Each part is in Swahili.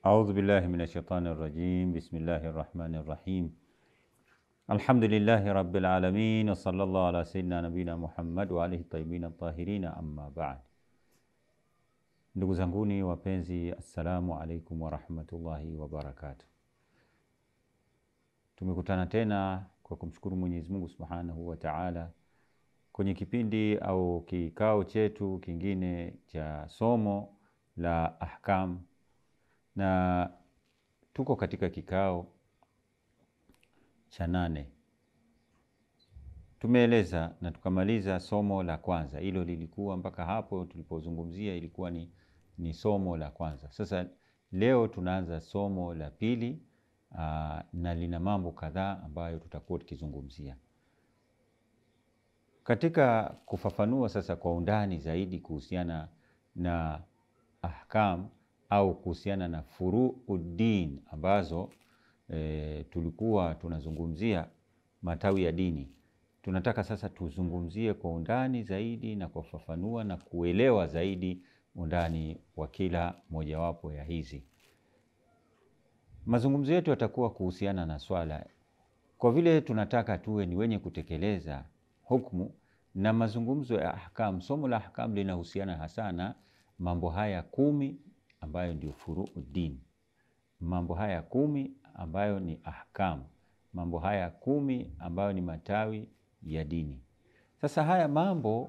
أعوذ بالله من الشيطان الرجيم بسم الله الرحمن الرحيم الحمد لله رب العالمين وصلى الله على سيدنا نبينا Muhammad wa alihi tayyibin tahirin amma ba'd. Ndugu zanguni wapenzi, assalamu alaikum warahmatullahi wabarakatuh. Tumekutana tena kwa kumshukuru Mwenyezi Mungu Subhanahu wa Ta'ala kwenye kipindi au kikao chetu kingine cha somo la ahkam, na tuko katika kikao cha nane. Tumeeleza na tukamaliza somo la kwanza, hilo lilikuwa mpaka hapo tulipozungumzia ilikuwa ni, ni somo la kwanza. Sasa leo tunaanza somo la pili aa, na lina mambo kadhaa ambayo tutakuwa tukizungumzia katika kufafanua sasa kwa undani zaidi kuhusiana na ahkam au kuhusiana na furuuddin ambazo e, tulikuwa tunazungumzia matawi ya dini. Tunataka sasa tuzungumzie kwa undani zaidi na kufafanua na kuelewa zaidi undani wa kila mojawapo ya hizi. Mazungumzo yetu yatakuwa kuhusiana na swala, kwa vile tunataka tuwe ni wenye kutekeleza hukumu na mazungumzo ya ahkam. Somo la ahkam linahusiana hasa na mambo haya kumi ambayo ndio furuuddin, mambo haya kumi ambayo ni ahkam, mambo haya kumi ambayo ni matawi ya dini. Sasa haya mambo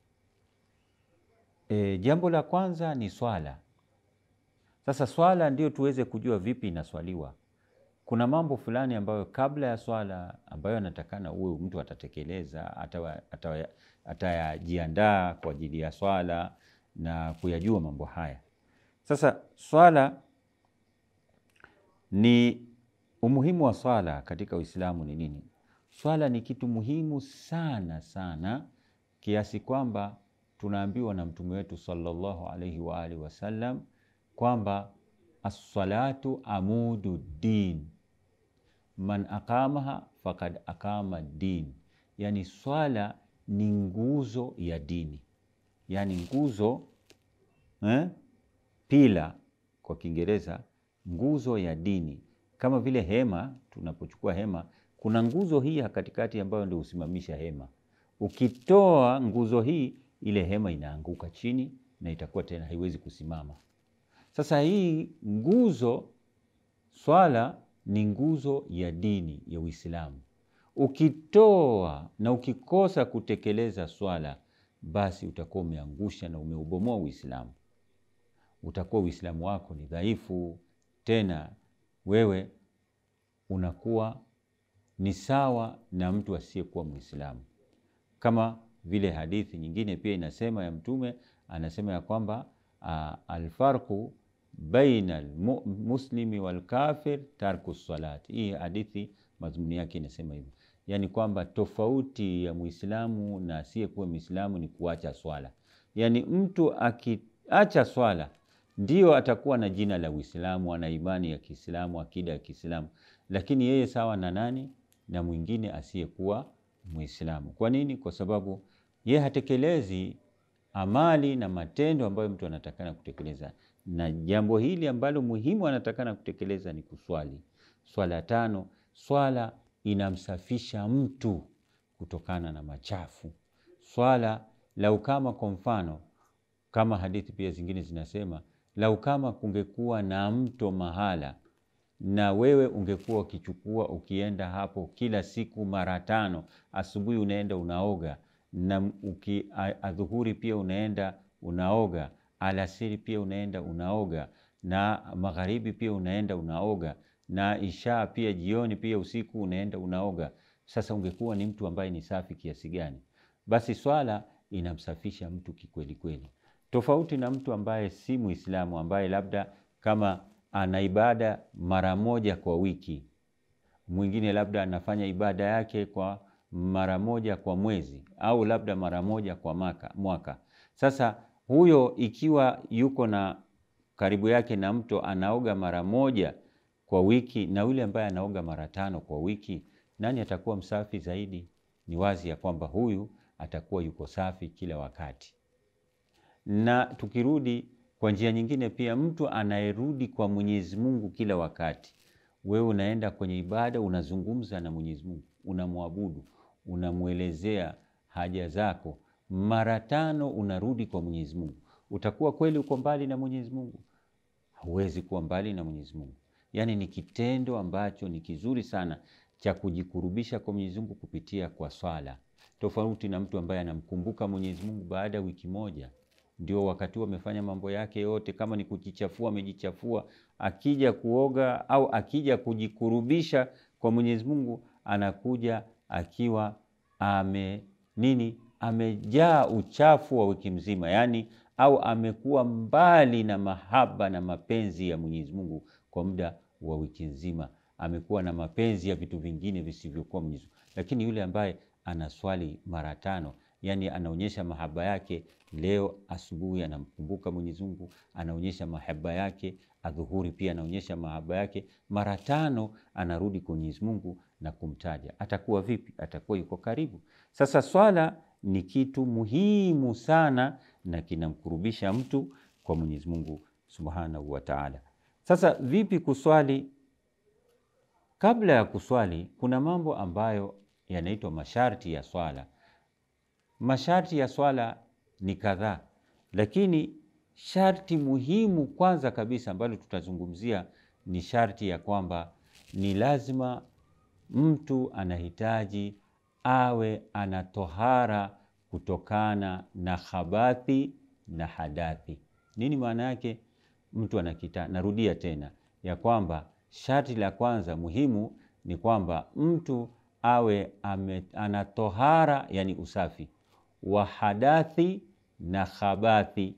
e, jambo la kwanza ni swala. Sasa swala ndio tuweze kujua vipi inaswaliwa. Kuna mambo fulani ambayo kabla ya swala ambayo anatakana uwe mtu atatekeleza, atayajiandaa kwa ajili ya swala na kuyajua mambo haya. Sasa swala ni umuhimu wa swala katika Uislamu ni nini? Swala ni kitu muhimu sana sana kiasi kwamba tunaambiwa na mtume wetu sallallahu alaihi wa alihi wasallam kwamba assalatu amudu din man aqamaha fakad aqama din, yani swala ni nguzo ya dini, yani nguzo eh, pila kwa Kiingereza, nguzo ya dini. Kama vile hema, tunapochukua hema, kuna nguzo hii katikati ambayo ndio husimamisha hema. Ukitoa nguzo hii, ile hema inaanguka chini na itakuwa tena haiwezi kusimama. Sasa hii nguzo swala ni nguzo ya dini ya Uislamu. Ukitoa na ukikosa kutekeleza swala, basi utakuwa umeangusha na umeubomoa Uislamu. Utakuwa Uislamu wako ni dhaifu, tena wewe unakuwa ni sawa na mtu asiyekuwa Muislamu, kama vile hadithi nyingine pia inasema ya Mtume anasema ya kwamba alfarqu baina almuslimi walkafir tarku salati. Hii hadithi mazmuni yake inasema hivyo, yaani kwamba tofauti ya muislamu na asiyekuwa muislamu ni kuacha swala. Yaani mtu akiacha swala ndio atakuwa na jina la Uislamu, ana imani ya Kiislamu, akida ya Kiislamu, lakini yeye sawa na nani? Na mwingine asiyekuwa muislamu. Kwa nini? Kwa sababu yeye hatekelezi amali na matendo ambayo mtu anatakana kutekeleza na jambo hili ambalo muhimu anatakana kutekeleza ni kuswali swala tano. Swala inamsafisha mtu kutokana na machafu. Swala lau kama kwa mfano, kama hadithi pia zingine zinasema, lau kama kungekuwa na mto mahala na wewe ungekuwa ukichukua ukienda hapo kila siku mara tano, asubuhi unaenda unaoga na uki, adhuhuri pia unaenda unaoga alasiri pia unaenda unaoga na magharibi pia unaenda unaoga na isha pia jioni pia usiku unaenda unaoga. Sasa ungekuwa ni mtu ambaye ni safi kiasi gani? Basi swala inamsafisha mtu kikweli kweli, tofauti na mtu ambaye si Muislamu, ambaye labda kama ana ibada mara moja kwa wiki, mwingine labda anafanya ibada yake kwa mara moja kwa mwezi, au labda mara moja kwa maka, mwaka. Sasa huyo ikiwa yuko na karibu yake na mto anaoga mara moja kwa wiki na yule ambaye anaoga mara tano kwa wiki, nani atakuwa msafi zaidi? Ni wazi ya kwamba huyu atakuwa yuko safi kila wakati. Na tukirudi Kwa njia nyingine pia, mtu anayerudi kwa Mwenyezi Mungu kila wakati. Wewe unaenda kwenye ibada, unazungumza na Mwenyezi Mungu, unamwabudu, unamwelezea haja zako, mara tano unarudi kwa Mwenyezi Mungu, utakuwa kweli uko mbali na Mwenyezi Mungu? Huwezi kuwa mbali na Mwenyezi Mungu. Yaani ni kitendo ambacho ni kizuri sana cha kujikurubisha kwa Mwenyezi Mungu kupitia kwa swala, tofauti na mtu ambaye anamkumbuka Mwenyezi Mungu baada ya wiki moja, ndio wakati huo amefanya mambo yake yote. Kama ni kujichafua, amejichafua. Akija kuoga au akija kujikurubisha kwa Mwenyezi Mungu, anakuja akiwa ame nini, amejaa uchafu wa wiki mzima, yaani au amekuwa mbali na mahaba na mapenzi ya Mwenyezi Mungu kwa muda wa wiki nzima, amekuwa na mapenzi ya vitu vingine visivyokuwa Mwenyezi Mungu. Lakini yule ambaye anaswali mara tano, yani anaonyesha mahaba yake. Leo asubuhi anamkumbuka Mwenyezi Mungu, anaonyesha mahaba yake. Adhuhuri pia anaonyesha mahaba yake. Mara tano anarudi kwa Mwenyezi Mungu na kumtaja. Atakuwa vipi? Atakuwa yuko karibu. Sasa swala ni kitu muhimu sana na kinamkurubisha mtu kwa Mwenyezi Mungu Subhanahu wa Ta'ala. Sasa vipi kuswali? Kabla ya kuswali kuna mambo ambayo yanaitwa masharti ya swala. Masharti ya swala ni kadhaa, lakini sharti muhimu kwanza kabisa ambalo tutazungumzia ni sharti ya kwamba ni lazima mtu anahitaji awe ana tohara kutokana na khabathi na hadathi. Nini maana yake? Mtu anakita, narudia tena ya kwamba sharti la kwanza muhimu ni kwamba mtu awe ame, ana tohara, yani usafi wa hadathi na khabathi.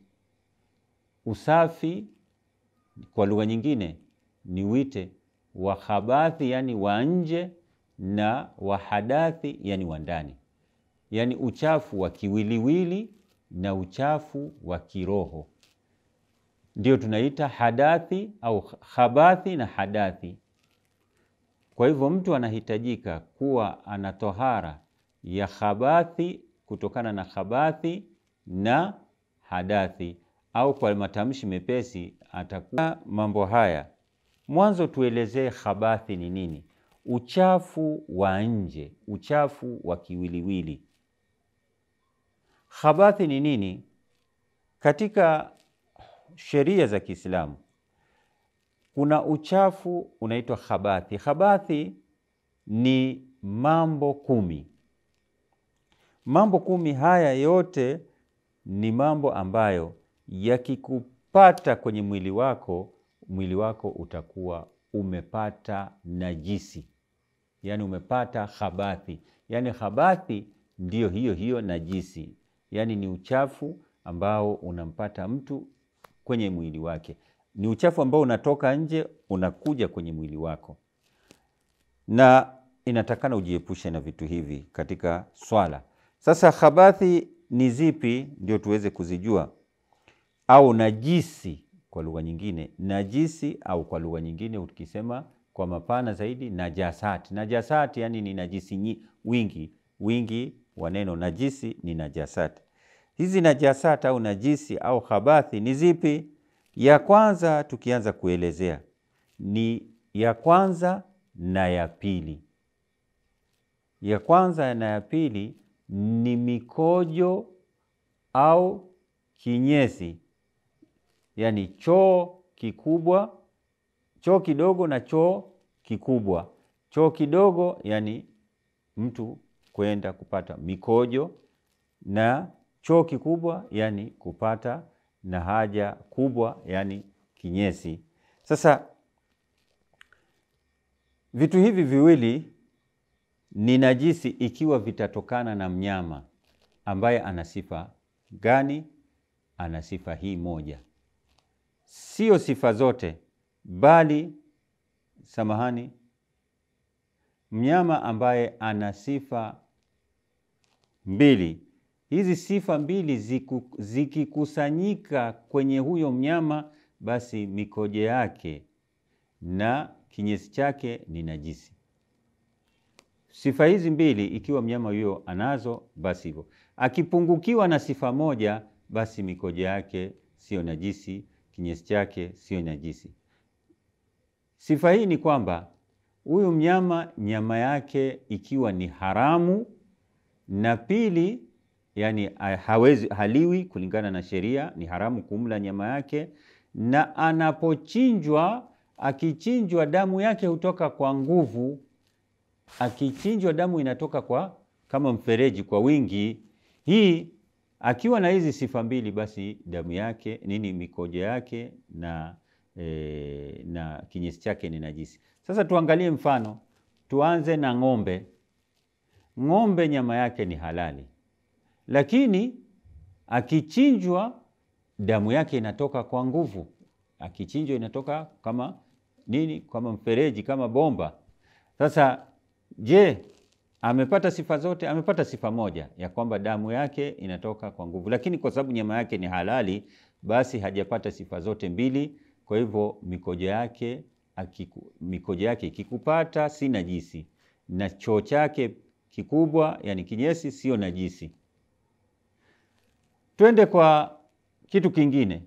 Usafi kwa lugha nyingine ni wite wa khabathi, yani wa nje na wa hadathi, yani wa ndani, yani uchafu wa kiwiliwili na uchafu wa kiroho ndio tunaita hadathi au khabathi na hadathi. Kwa hivyo mtu anahitajika kuwa ana tohara ya khabathi kutokana na khabathi na hadathi, au kwa matamshi mepesi atakuwa mambo haya. Mwanzo tuelezee khabathi ni nini? Uchafu wa nje, uchafu wa kiwiliwili. Khabathi ni nini? Katika sheria za Kiislamu kuna uchafu unaitwa khabathi. Khabathi ni mambo kumi. Mambo kumi haya yote ni mambo ambayo yakikupata kwenye mwili wako, mwili wako utakuwa umepata najisi, yaani umepata khabathi. Yaani khabathi ndiyo hiyo hiyo najisi, yaani ni uchafu ambao unampata mtu kwenye mwili wake. Ni uchafu ambao unatoka nje unakuja kwenye mwili wako, na inatakana ujiepushe na vitu hivi katika swala. Sasa khabathi ni zipi? Ndio tuweze kuzijua, au najisi kwa lugha nyingine, najisi au kwa lugha nyingine ukisema kwa mapana zaidi, najasati. Najasati yani ni najisi nyi, wingi wingi wa neno najisi ni najasati. Hizi najasati au najisi au khabathi ni zipi? Ya kwanza tukianza kuelezea ni ya kwanza na ya pili. Ya kwanza na ya pili ni mikojo au kinyesi, yaani choo kikubwa, choo kidogo na choo kikubwa. Choo kidogo yani mtu kwenda kupata mikojo, na choo kikubwa yani kupata na haja kubwa yani kinyesi. Sasa vitu hivi viwili ni najisi ikiwa vitatokana na mnyama ambaye ana sifa gani? Ana sifa hii moja, sio sifa zote, bali samahani, mnyama ambaye ana sifa mbili. Hizi sifa mbili zikikusanyika kwenye huyo mnyama, basi mikojo yake na kinyesi chake ni najisi. Sifa hizi mbili ikiwa mnyama huyo anazo, basi hivyo. Akipungukiwa na sifa moja, basi mikojo yake sio najisi, kinyesi chake sio najisi. Sifa hii ni kwamba huyu mnyama nyama yake ikiwa ni haramu, na pili, yani hawezi haliwi kulingana na sheria, ni haramu kumla nyama yake, na anapochinjwa, akichinjwa damu yake hutoka kwa nguvu. Akichinjwa damu inatoka kwa kama mfereji kwa wingi. Hii akiwa na hizi sifa mbili, basi damu yake nini, mikojo yake na E, na kinyesi chake ni najisi. Sasa tuangalie mfano, tuanze na ng'ombe. Ng'ombe nyama yake ni halali, lakini akichinjwa damu yake inatoka kwa nguvu. Akichinjwa inatoka kama nini, kama mfereji, kama bomba. Sasa je, amepata sifa zote? Amepata sifa moja ya kwamba damu yake inatoka kwa nguvu, lakini kwa sababu nyama yake ni halali, basi hajapata sifa zote mbili. Kwa hivyo mikojo yake akiku, mikojo yake ikikupata si najisi, na choo chake kikubwa, yani kinyesi, sio najisi. Twende kwa kitu kingine,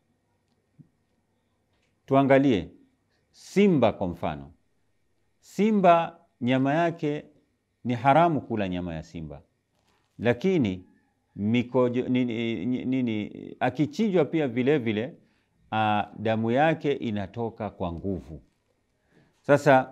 tuangalie simba kwa mfano. Simba nyama yake ni haramu kula nyama ya simba, lakini mikojo nini, nini akichinjwa pia vile vile Uh, damu yake inatoka kwa nguvu. Sasa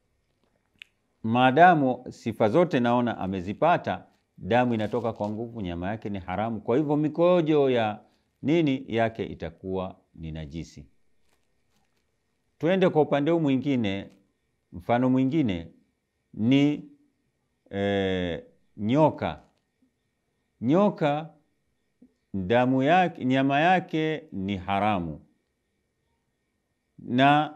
maadamu sifa zote naona amezipata, damu inatoka kwa nguvu, nyama yake ni haramu, kwa hivyo mikojo ya nini yake itakuwa ni najisi. Twende kwa upande huu mwingine, mfano mwingine ni e, nyoka. Nyoka damu yake, nyama yake ni haramu na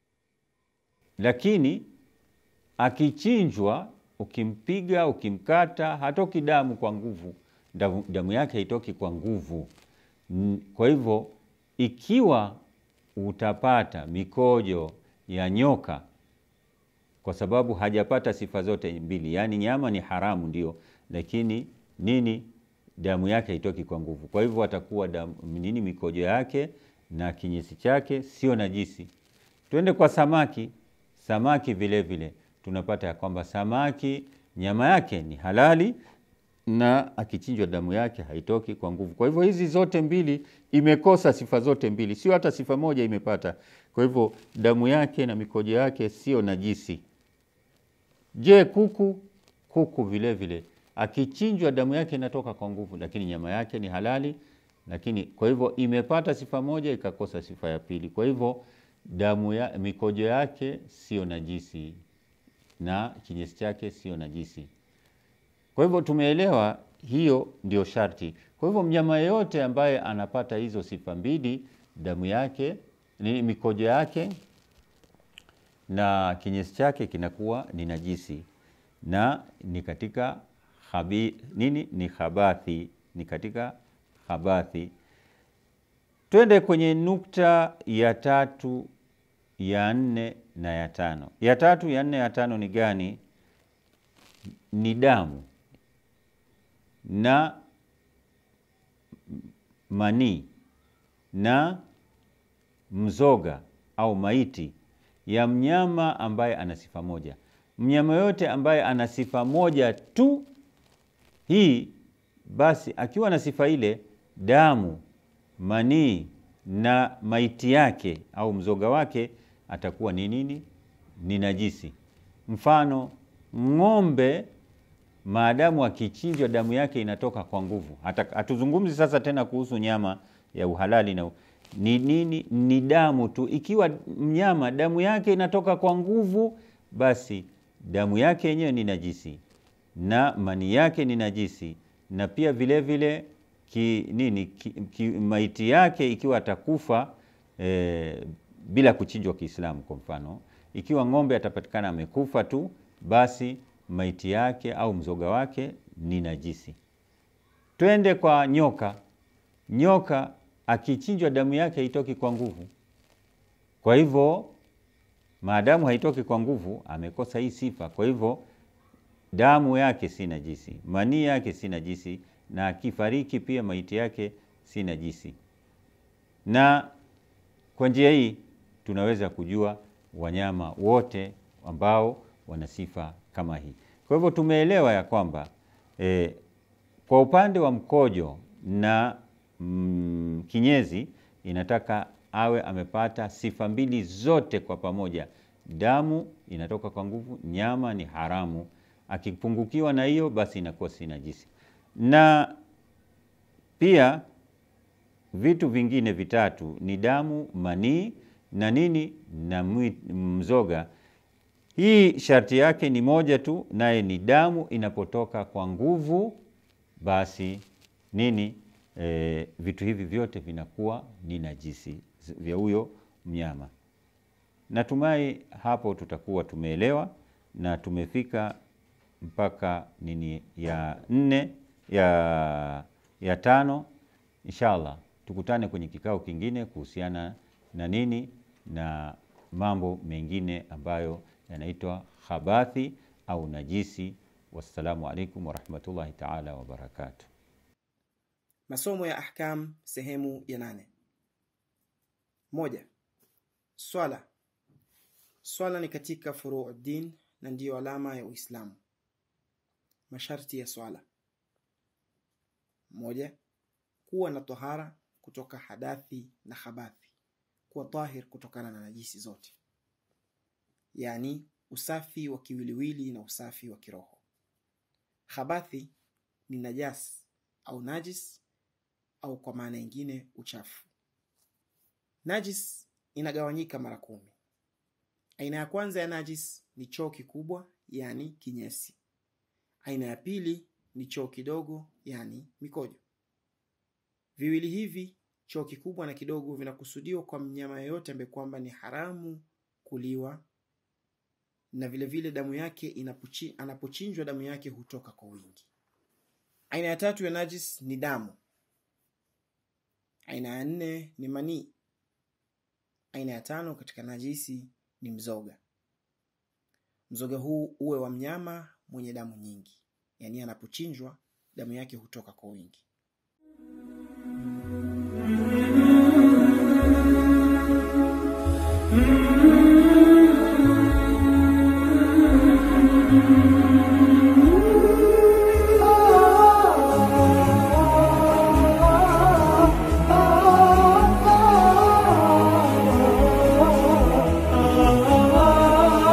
lakini akichinjwa, ukimpiga ukimkata, hatoki damu kwa nguvu, damu, damu yake haitoki kwa nguvu. Kwa hivyo ikiwa utapata mikojo ya nyoka, kwa sababu hajapata sifa zote mbili, yaani nyama ni haramu ndio, lakini nini damu yake haitoki kwa nguvu. Kwa hivyo atakuwa damu nini, mikojo yake na kinyesi chake sio najisi. Twende kwa samaki. Samaki vile vile tunapata ya kwamba samaki nyama yake ni halali na akichinjwa damu yake haitoki kwa nguvu. Kwa hivyo hizi zote mbili imekosa sifa zote mbili, sio hata sifa moja imepata. Kwa hivyo damu yake na mikojo yake sio najisi. Je, kuku? Kuku vile vile akichinjwa damu yake inatoka kwa nguvu, lakini nyama yake ni halali, lakini kwa hivyo imepata sifa moja ikakosa sifa ya pili. Kwa hivyo damu ya mikojo yake sio najisi na kinyesi chake sio najisi. Kwa hivyo tumeelewa, hiyo ndio sharti. Kwa hivyo mnyama yeyote ambaye anapata hizo sifa mbili, damu yake ni mikojo yake na kinyesi chake kinakuwa ni najisi na ni katika Habi, nini ni khabathi, ni katika khabathi. Twende kwenye nukta ya tatu ya nne na ya tano. Ya tatu ya nne ya tano ni gani? Ni damu na manii na mzoga au maiti ya mnyama ambaye ana sifa moja. Mnyama yote ambaye ana sifa moja tu hii basi, akiwa na sifa ile, damu, manii na maiti yake au mzoga wake atakuwa ni nini? Ni najisi. Mfano, ng'ombe maadamu akichinjwa damu yake inatoka kwa nguvu. Hatuzungumzi sasa tena kuhusu nyama ya uhalali na ni nini, ni damu tu. Ikiwa mnyama damu yake inatoka kwa nguvu, basi damu yake yenyewe ni najisi na mani yake ni najisi, na pia vile vile ki, nini ki, ki, maiti yake ikiwa atakufa e, bila kuchinjwa Kiislamu. Kwa mfano, ikiwa ng'ombe atapatikana amekufa tu, basi maiti yake au mzoga wake ni najisi. Twende kwa nyoka. Nyoka akichinjwa damu yake haitoki kwa nguvu, kwa hivyo maadamu haitoki kwa nguvu, amekosa hii sifa. Kwa hivyo damu yake si najisi, manii yake si najisi, na akifariki pia maiti yake si najisi. Na Kwa njia hii tunaweza kujua wanyama wote ambao wana sifa kama hii. Kwa hivyo tumeelewa ya kwamba e, kwa upande wa mkojo na mm, kinyezi inataka awe amepata sifa mbili zote kwa pamoja. Damu inatoka kwa nguvu, nyama ni haramu. Akipungukiwa na hiyo, basi inakuwa si najisi. Na pia vitu vingine vitatu ni damu, manii na nini na mzoga. Hii sharti yake ni moja tu, naye ni damu inapotoka kwa nguvu, basi nini e, vitu hivi vyote vinakuwa ni najisi vya huyo mnyama. Natumai hapo tutakuwa tumeelewa na tumefika mpaka nini ya nne ya, ya tano. Inshallah tukutane kwenye kikao kingine kuhusiana na nini na mambo mengine ambayo yanaitwa khabathi au najisi. Wassalamu alaikum warahmatullahi taala wabarakatuh. Masomo ya ahkam sehemu ya nane. Moja. Swala. Swala ni katika furuu din na ndiyo alama ya Uislamu. Masharti ya swala. Moja. Kuwa na tohara kutoka hadathi na khabathi, kuwa tahir kutokana na najisi zote, yaani usafi wa kiwiliwili na usafi wa kiroho. Khabathi ni najas au najis au kwa maana nyingine uchafu. Najis inagawanyika mara kumi. Aina ya kwanza ya najis ni choo kikubwa, yani kinyesi. Aina ya pili ni choo kidogo, yani mikojo. Viwili hivi, choo kikubwa na kidogo, vinakusudiwa kwa mnyama yeyote ambaye kwamba ni haramu kuliwa, na vile vile damu yake inapochi, anapochinjwa damu yake hutoka kwa wingi. Aina ya tatu ya najis ni damu. Aina ya nne ni manii. Aina ya tano katika najisi ni mzoga. Mzoga huu uwe wa mnyama mwenye damu nyingi, yaani anapochinjwa damu yake hutoka kwa wingi.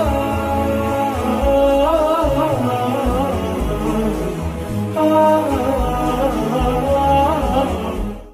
ah